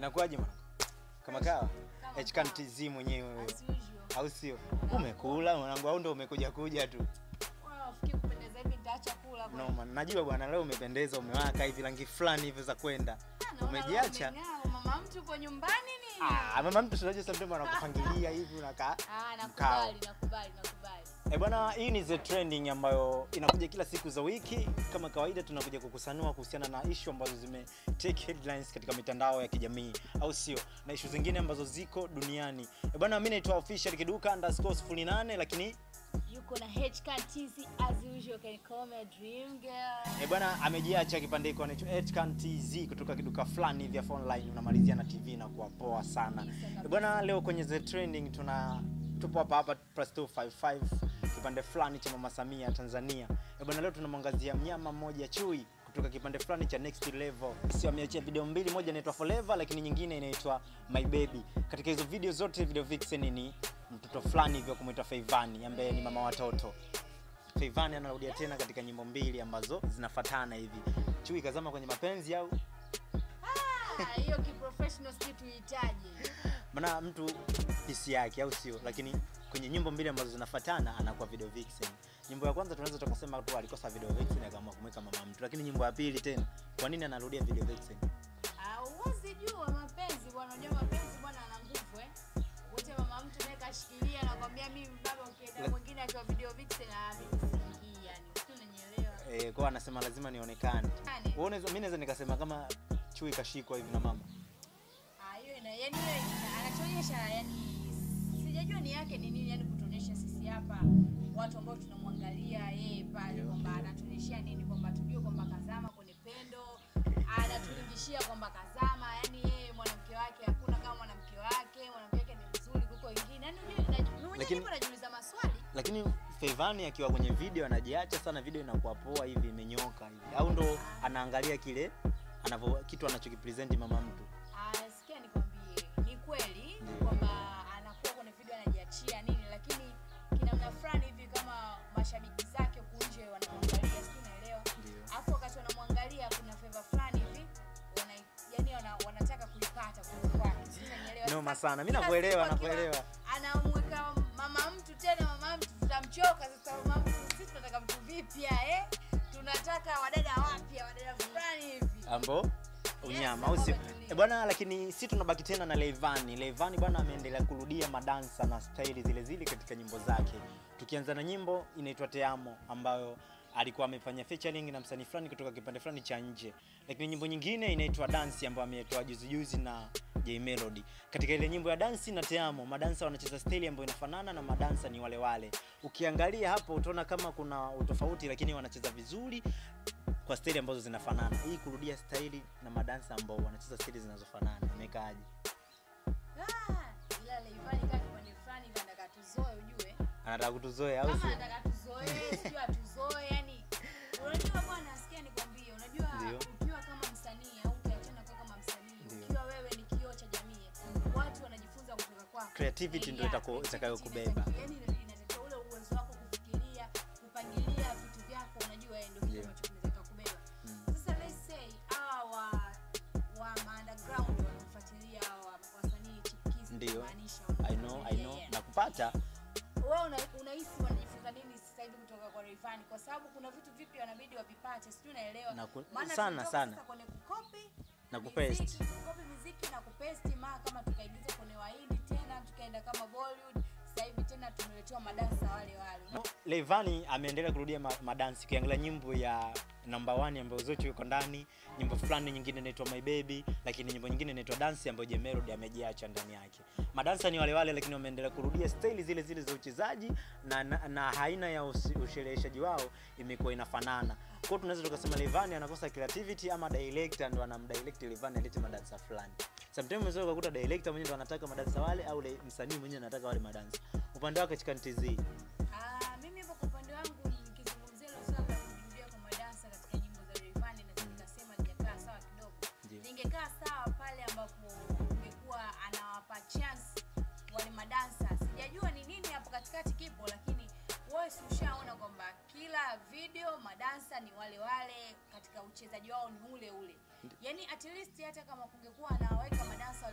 Inakuwaje mwana? Kama kawa? Kama Hkan kawa. TZ mwenyewe wewe. As usual. Au sio? Umekula mwanangu au ndo umekuja kuja tu? Wewe ufikiri kupendeza hivi nitaacha kula kwa. No man, najua bwana leo umependeza, umewaka hivi rangi fulani hivi za kwenda. Ah, naona leo Umejiacha? umeng'aa, Mama mtu uko nyumbani nini? Ah, mama mtu tunajua sometimes anakupangilia hivi unakaa. Ah, mkao. nakubali, nakubali, nakubali. Eh bwana, hii ni The Trending ambayo inakuja kila siku za wiki. Kama kawaida, tunakuja kukusanua kuhusiana na issue ambazo zime take headlines katika mitandao ya kijamii, au sio, na issue zingine ambazo ziko duniani. Eh bwana, mimi naitwa official kiduka underscore 08 lakini Yuko na HK TZ as usual can call me a dream girl. eh bwana amejiacha kipande hiko anaitwa Hkan TZ kutoka kiduka fulani vya online, unamalizia na TV na kuwa poa sana. Eh bwana, leo kwenye The Trending tuna tupo hapa hapa plus 255 kipande fulani cha Mama Samia Tanzania. Eh bwana, leo tunamwangazia mnyama mmoja chui kutoka kipande fulani cha Next Level. Sio ameachia video mbili, moja inaitwa Forever lakini nyingine inaitwa My Baby. Katika hizo video zote video vixen ni mtoto fulani hivyo kumwita Feivani ambaye ni mama watoto. Feivani anarudia tena katika nyimbo mbili ambazo zinafatana hivi. Chui kazama kwenye mapenzi au Ah, hiyo kiprofessional sijui tuhitaji. maana mtu hisi yake au sio, lakini kwenye nyimbo mbili ambazo zinafatana anakuwa video vixen. Nyimbo ya kwanza tunaweza tukasema tu alikosa video vixen akaamua kumweka mama mtu, lakini nyimbo ya pili tena, kwa nini anarudia video vixen? Ah, huwezi jua mapenzi bwana, unajua mapenzi bwana ana nguvu eh. Wote mama mtu naye kashikilia na kwambia mimi baba ukienda La- mwingine akiwa video vixen ah mimi siingii yani. Sio unanielewa. Eh, kwa anasema lazima nionekane. Yani, Wewe unaweza mimi naweza nikasema kama chui kashikwa hivi na mama. ah hiyo ina yani hiyo ina- anachoonyesha yani sijajua ni yake ni nini yani kutuonyesha sisi hapa watu ambao tunamwangalia yeye pale kwamba anatuonyeshia nini kwamba tujue kwamba kazama kwenye pendo anatulingishia kwamba kazama yani yeye mwanamke wake hakuna kama mwanamke wake mwanamke wake ni mzuri kuliko wengine yani mimi naj- mimi mwenyewe Lakini- nipo najiuliza maswali Lakini Feivani akiwa kwenye video anajiacha sana, video inakuwa poa hivi imenyoka hivi. Au ndo anaangalia kile anavyo kitu anachokipresent mama mtu. Ah, sikia nikwambie, ni kweli Ndio. kwamba anakuwa kwenye video anajiachia nini, lakini kinamna fulani hivi kama mashabiki zake huku nje wanamwangalia, sijui unaelewa. Ndio. Alafu wakati wanamwangalia kuna favor fulani hivi wana, yani wana, wanataka kuipata kutoka kwake, sijui unanielewa. Noma Sasa, sana. Mimi kila nakuelewa, siku akiwa nakuelewa. Anamweka mama mtu tena, mama mtu tutamchoka sasa. Mama mtu sisi tunataka mtu vipya eh, tunataka wadada wapya, wadada fulani hivi. Ambo unyama Yes, au sio? ambao umetulia. Eh, bwana lakini si tunabaki tena na Leivani. Leivani bwana ameendelea kurudia madansa na staili zile zile katika nyimbo zake. Tukianza na nyimbo inaitwa Teamo ambayo alikuwa amefanya featuring na msanii fulani kutoka kipande fulani cha nje. Lakini nyimbo nyingine inaitwa Dance ambayo ametoa juzi juzi na J Melody. Katika ile nyimbo ya Dance na Teamo, madansa wanacheza staili ambayo inafanana na madansa ni wale wale. Ukiangalia hapo utaona kama kuna utofauti lakini wanacheza vizuri kwa staili ambazo zinafanana. Hii kurudia staili na madansa ambao wanacheza staili zinazofanana imekaaje? Ah, ila Leivani kaa kipande fulani hivi anataka tuzoe ujue. Anataka kutuzoea au Kama sio? anataka tuzoe, sijui atuzoe yani. Unajua bwana, sikia nikwambie, unajua Ndio. ukiwa kama msanii au ukiachana kwa kama msanii, Ndio. ukiwa wewe ni kioo cha jamii, watu wanajifunza kutoka kwako. Creativity ndio Yeah, itako- creativity itakayokubeba. inataki- yani inatakiwa ule uwezo wako kufikiria, kupangilia vitu vyako, unajua eh, ndio kitu Ndio. ambacho kinaweza kukubeba. Mm. Sasa let's say hawa wa wa ma underground wanafuatilia hawa wasanii chipukizi Ndio. kumaanisha I know, I wanafuatilia, know. yeah. Nakupata. Wewe una, unahisi wanajifunza nini sasa hivi kutoka kwa Rayvanny kwa sababu kuna vitu vipi wanabidi wavipate, sijui unaelewa. Na ku- Maana sana, tulitoka sana. sasa kwenye kukopi Na kupaste. miziki, kukopi muziki na kupesti, maa kama tukaigiza kwenye Wahindi tena tukaenda kama Bollywood, sasa hivi tena tumeletewa madansa wale wale. Leivani ameendelea kurudia ma madansi. Ukiangalia nyimbo ya number one ambayo Zuchu yuko ndani, nyimbo fulani nyingine inaitwa My Baby, lakini nyimbo nyingine inaitwa Dance ambayo J Melody amejiacha ndani yake. Madansa ni wale wale, lakini wameendelea kurudia staili zile zile za uchezaji na, na, na aina ya usi- ushereheshaji wao imekuwa inafanana. Kwa hiyo tunaweza tukasema Leivani anakosa creativity ama director ndo anamdirect Leivani alete madansa fulani. Sometimes unaweza kukuta director mwenyewe ndo anataka madansa wale au le- msanii mwenyewe anataka wale madansa. Upande wake Chikani TZ Ah, mimi hapo kwa upande wangu nikizungumzia hilo swala la kujirudia kwa madansa katika nyimbo za Rayvanny na nikasema lijakaa sawa kidogo. Ndio. Lingekaa sawa pale ambapo ungekuwa anawapa chance wale madansa. Sijajua ni nini hapo katikati kipo, lakini wewe si ushaona kwamba kila video madansa ni wale wale, katika uchezaji wao ni ule ule. Yani at least hata kama kungekuwa anaweka madansa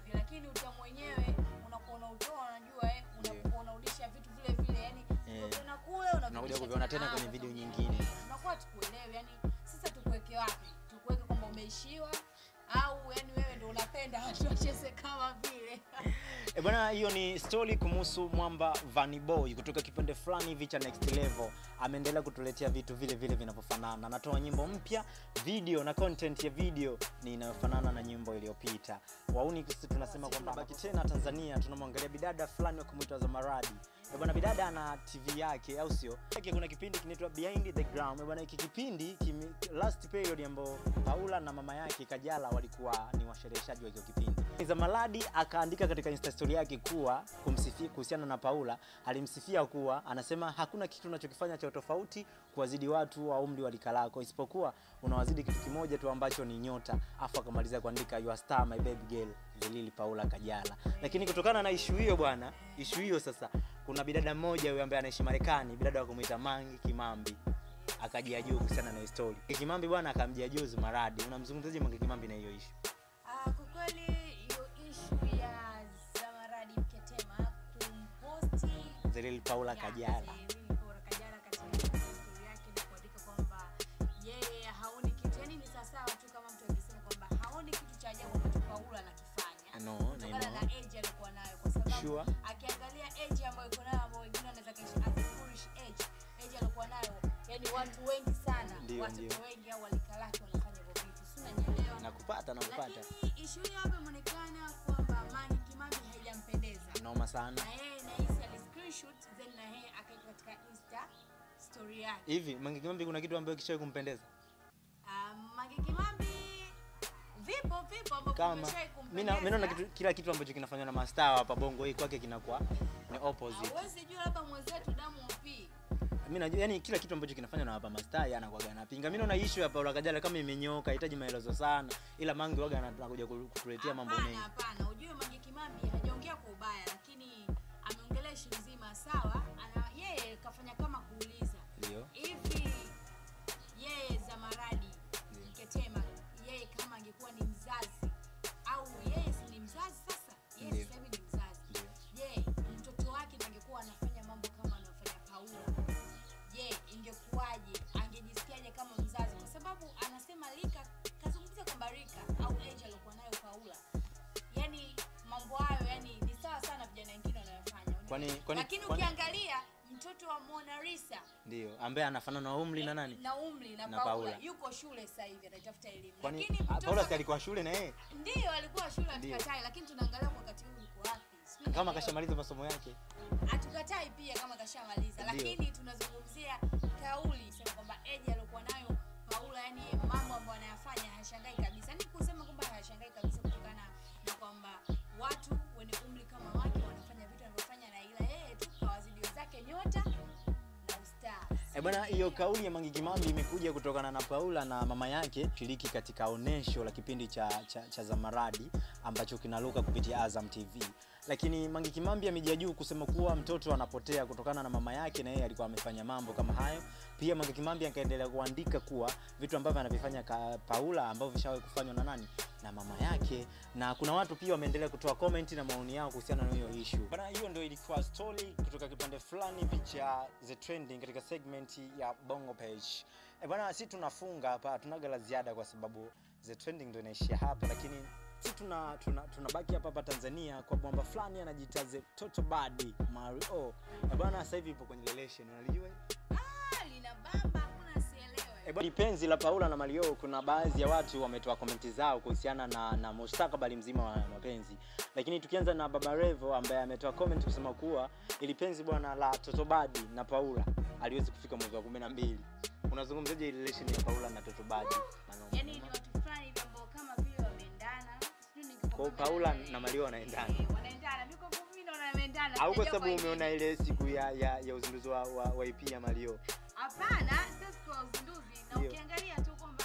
vipi lakini utamu wenyewe unakuwa unautoa unajua eh unakuwa unarudisha vitu vile vile yani Eh. unakula Unakuja kuviona tena kwenye video nyingine. unakuwa tukuelewe yani sasa tukuweke wapi tukuweke kwamba umeishiwa au yani wewe ndo unapenda watu wacheze kama vile E bwana, hiyo ni story kumhusu mwamba Vanny Boy kutoka kipande fulani hivi cha Next Level. Ameendelea kutuletea vitu vile vile vinavyofanana, anatoa nyimbo mpya, video na content ya video ni inayofanana na nyimbo iliyopita. Wauni sisi tunasema kwamba baki tena Tanzania, tunamwangalia bidada fulani wa kumwita Zamaradi. E bwana, bidada ana TV yake, au sio? Yake kuna kipindi kinaitwa Behind the Gram. E bwana, hiki kipindi kimi, last period ambao Paula na mama yake Kajala walikuwa ni washereheshaji wa hiyo kipindi. Zamaradi akaandika katika Insta story yake kuwa kumsifia kuhusiana na Paula, alimsifia kuwa anasema hakuna kitu unachokifanya cha tofauti kuwazidi watu wa umri wa lika lako, isipokuwa unawazidi kitu kimoja tu ambacho ni nyota. Afu akamalizia kuandika you are star my baby girl Zelili Paula Kajala. Lakini kutokana na ishu hiyo bwana, ishu hiyo sasa, kuna bidada mmoja huyo ambaye anaishi Marekani, bidada wa kumuita Mangi Kimambi akajia juu kuhusiana na hiyo story. Kimambi bwana akamjia juu Zumaradi. Unamzungumzaje Mangi Kimambi na hiyo ishu? Ah, kwa kweli hiyo ishu ya Zamaradi Mketema kumposti Zelili Paula ya, Kajala. Zerili Paula Kajala katika story yake na kuandika kwamba yeye haoni kitu yani ni sawasawa tu kama mtu akisema kwamba haoni kitu cha ajabu ambacho Paula anakifanya No, kutokana no. na age alikuwa nayo kwa sababu Sure. akiangalia age ambayo iko nayo ambayo wengine wanaweza kaishi as a foolish age age alikuwa nayo yani watu wengi sana Ndio, watoto ndio. wengi au walika lake wanafanya hivyo vitu si unanielewa Nakupata, nakupata. lakini ishu hiyo hapa imeonekana kwamba Mange Kimambi haijampendeza Noma sana. na yeye nahisi ali screenshot then na yeye akaweka katika insta story yake Hivi Mange Kimambi kuna kitu ambacho kishawahi kumpendeza? um, Mange Kimambi vipo vipo ambavyo Kama vimeshawahi mimi na- mimi naona kumpendeza. kitu, kila kitu ambacho kinafanywa na mastaa hapa Bongo hii kwake kinakuwa ni opposite. Hauwezi jua labda mwenzetu damu upi Mimi najua yani kila kitu ambacho kinafanywa na hapa mastaa yeye anakuwa anapinga. Mimi naona issue ya Paula Kajala kama imenyoka, hahitaji maelezo sana. Ila Mange waga anakuja kutuletea mambo Hapana, mengi. hapana. Ujue Mange Kimambi hajaongea kwa ubaya, lakini ameongelea ishu nzima. Sawa, ana yeye kafanya kama kuuliza Ndio. hivi, yeye Zamaradi Ndio. Mketema, yeye kama angekuwa ni mzazi au yeye si ni mzazi sasa, yeye Ndio. sasa hivi ni mzazi. Ndio. Je, mtoto wake ndo angekuwa anafanya mambo kama anafanya Paula, je, ingekuwaje? Angejisikiaje kama mzazi? Kwa sababu anasema Lika, kazungumzia kwamba Rika au age aliyokuwa nayo Paula, yani mambo hayo yani ni sawa sana vijana wengine wanayofanya, Kwani- kwani- lakini kwani- ukiangalia mtoto wa Mona Lisa Ndio. Ambaye anafanana na umri na nani? na umri na, Na Paula, Paula. yuko shule sasa hivi anatafuta elimu, Kwani lakini ah, mtoto Paula si alikuwa shule na yeye? ndio alikuwa shule Ndio. hatukatai, lakini tunaangalia kwa wakati huu yuko wapi? Sijui Kama unaelewa. kashamaliza masomo yake. hatukatai pia kama kashamaliza Ndio. lakini tunazungumzia kauli sema kwamba eji aliokuwa nayo paula yani mambo ambayo anayafanya hayashangai kabisa ni kusema kwamba hayashangai kabisa kutokana na kwamba watu wenye umri kama wake wanafanya vitu wanavyofanya na ila yeye tu kawazidi wenzake nyota na ustaa Eh bwana, hiyo kauli ya Mange Kimambi imekuja kutokana na Paula na mama yake shiriki katika onesho la kipindi cha, cha, cha Zamaradi ambacho kinaruka kupitia Azam TV. Lakini Mange Kimambi amejia juu kusema kuwa mtoto anapotea kutokana na mama yake na yeye alikuwa amefanya mambo kama hayo. Pia Mange Kimambi akaendelea kuandika kuwa vitu ambavyo anavifanya ka Paula ambavyo vishawahi kufanywa na nani? Na mama yake. Na kuna watu pia wameendelea kutoa comment na maoni yao kuhusiana na hiyo issue. Bana, hiyo ndio ilikuwa story kutoka kipande fulani hivi cha The Trending katika segment ya Bongo Page. E bwana, si tunafunga hapa, tunaga la ziada kwa sababu The Trending ndio inaishia hapa, lakini si tuna tuna tunabaki hapa hapa Tanzania kwa bomba fulani anajiita The Toto Badi Mario. E bwana, sasa hivi ipo kwenye relation, unalijua hili? ah, lina bamba hakuna asielewe E bwana, penzi la Paula na Mario, kuna baadhi ya watu wametoa komenti zao kuhusiana na, na mustakabali mzima wa mapenzi, lakini tukianza na Baba Revo ambaye ametoa comment kusema kuwa ili penzi bwana la Totobadi na Paula aliwezi kufika mwezi wa kumi na mbili. Unazungumzaje relation ya Paula na Totobadi? yani ni watu fulani hivi ambao kama vile wameendana sijui Kwa hiyo nikikumbuka Paula nani- na Mario wanaendana. Eh, wanaendana mimi kwa mimi naona wameendana Au kwa Sijajua sababu nini. umeona ile siku ya ya, ya uzinduzi wa, wa, wa EP ya Mario? Hapana, sio siku ya uzinduzi na Ndio. ukiangalia tu kwamba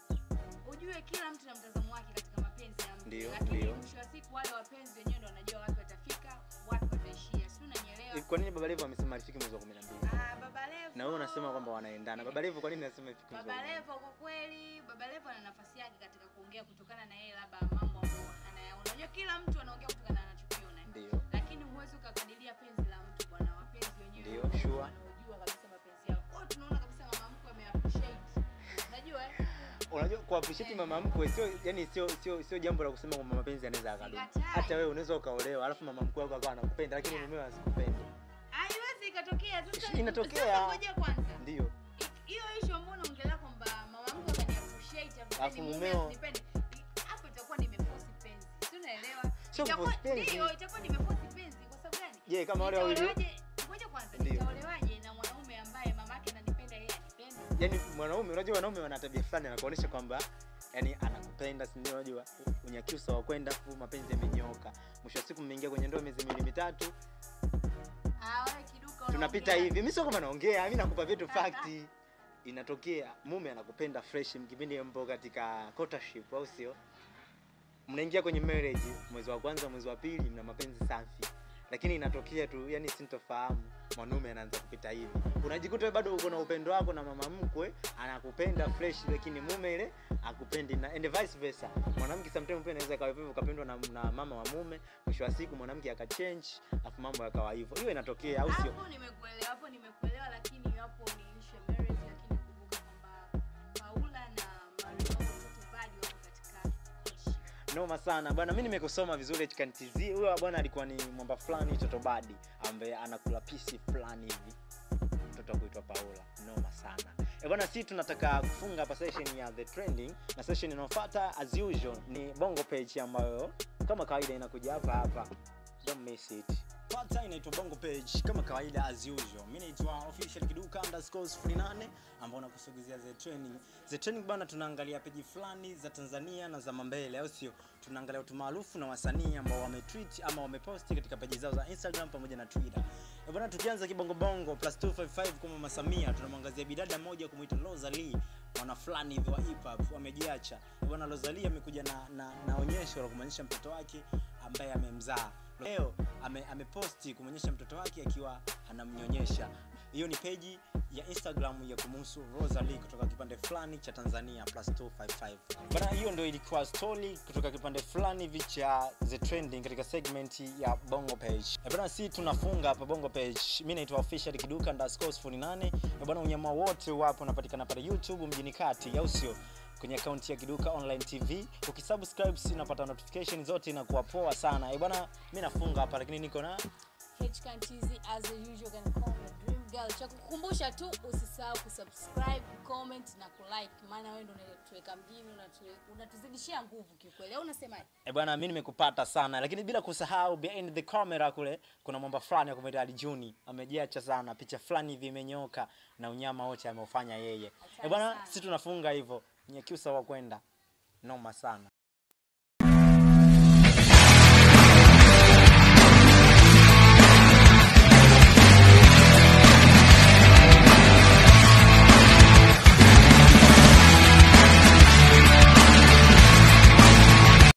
ujue kila mtu na mtazamo wake katika mapenzi ya mtu. Ndio, Lakini ndio. mwisho wa siku wale wapenzi wenyewe ndio wanajua wapi watafika, wapi wataishia. Si unanielewa? Kwa nini Baba Levo amesema alifiki mwezi wa kumi na mbili? Ah, Baba Levo na wewe unasema kwamba wanaendana. Baba Levo kwa nini nasema hivi? Baba Levo kwa kweli, Baba Levo ana nafasi yake katika kuongea kutokana na yeye labda mambo ambayo anayaona. Unajua kila mtu anaongea kutokana na anachokiona. Ndio. Lakini huwezi ukakadiria penzi la mtu bwana, wapenzi wenyewe. Ndio, ndio sure. Wanaojua kabisa mapenzi yao. Oh, tunaona kabisa mama mkwe ameappreciate. Unajua eh? Unajua ku appreciate mama mkwe sio yani sio sio sio jambo la kusema kwamba mapenzi yanaweza akadumu. Sikatai. Hata wewe unaweza ukaolewa alafu mama mkwe wako akawa anakupenda lakini Yeah. mumewe asikupende. Haiwezi ikatokea. Sasa Inatokea. Sasa ngoja kwanza. Ndio. hiyo issue ambayo unaongelea kwamba mama mkwe ameniappreciate Alafu alafu mume mumeo- asinipende hapo itakuwa nimeforce penzi si unaelewa Sio Itakuwa- kuforce penzi. ndio itakuwa nimeforce penzi kwa sababu gani Je, kama wale wawili Nitaolewaje- ngoja kwanza Ndio. nitaolewaje na mwanaume ambaye mamake ananipenda yeye anipende Yaani mwanaume unajua wanaume wana tabia fulani anakuonyesha kwamba yani anakupenda si ndio unajua unyakyusa wa kwenda fu mapenzi yamenyoka. Mwisho wa siku mmeingia kwenye ndoa miezi miwili mitatu ah wewe kiduka tunapita unaongea. hivi. Mimi sio kama naongea, mimi nakupa vitu fakti. Inatokea mume anakupenda fresh mkipindi mpo katika courtship au sio? Mnaingia kwenye marriage mwezi wa kwanza, mwezi wa pili mna mapenzi safi. Lakini inatokea tu yani sintofahamu mwanaume anaanza kupita hivi. Unajikuta wewe bado uko na upendo wako na mama mkwe anakupenda fresh lakini mume ile akupendi na and vice versa. Mwanamke sometimes pia anaweza kawa hivyo ukapendwa na, na mama wa mume, mwisho wa siku mwanamke akachange afu mambo yakawa hivyo. Hiyo inatokea au sio? hapo nimekuelewa hapo nimekuelewa lakini hapo ni issue ya marriage lakini kumbuka kwamba Paula na Mario mtoto bado wako katika courtship. noma sana bwana mi nimekusoma vizuri HKTZ huyo bwana alikuwa ni mwamba fulani toto badi ambaye anakula pisi fulani hivi mtoto wa kuitwa paula noma sana e bwana si tunataka kufunga hapa session ya the trending na session inayofuata as usual ni bongo page ambayo kama kawaida inakuja hapa hapa don't miss it Pata inaitwa Bongo Page kama kawaida as usual. Mimi naitwa official kiduka underscore 08 ambao nakusogezea the training. The training bana, tunaangalia peji fulani za Tanzania na za mambele, au sio? Tunaangalia watu maarufu na wasanii ambao wametweet ama wameposti katika peji zao za Instagram pamoja na Twitter. Eh bwana, tukianza kibongo bongo plus 255 kwa Mama Samia, tunamwangazia bidada moja kumuita Rosalie mwana fulani hivi wa hip hop wamejiacha. Eh bwana, Rosalie amekuja na, na, na onyesho la kumwonyesha mtoto wake ambaye amemzaa leo ame, ameposti kumwonyesha mtoto wake akiwa anamnyonyesha hiyo ni peji ya instagram ya kumuhusu rosalie kutoka kipande fulani cha tanzania plus 255 bana hiyo ndio ilikuwa story kutoka kipande fulani hivi cha the trending katika segment ya bongo page Eh bana si tunafunga hapa bongo page mi naitwa official kiduka underscore 48 Eh bana unyama wote wapo unapatikana pale youtube mjini kati au sio kwenye akaunti ya Kiduka Online TV. Ukisubscribe si unapata notification zote, inakuwa poa sana. Eh bwana, mimi nafunga hapa, lakini niko na HKTZ as usual can call me dream girl. Cha kukumbusha tu usisahau kusubscribe, comment na kulike maana wewe ndio unatuweka mjini unatu- unatuzidishia nguvu kiukweli. Au unasemaje? eh bwana, mimi nimekupata sana, lakini bila kusahau behind the camera kule kuna mwamba fulani akumwita Ali Juni amejiacha sana, picha fulani hivi imenyoka na unyama wote ameufanya yeye. Eh bwana, sana. si tunafunga hivyo, nyekiusa wa kwenda noma sana.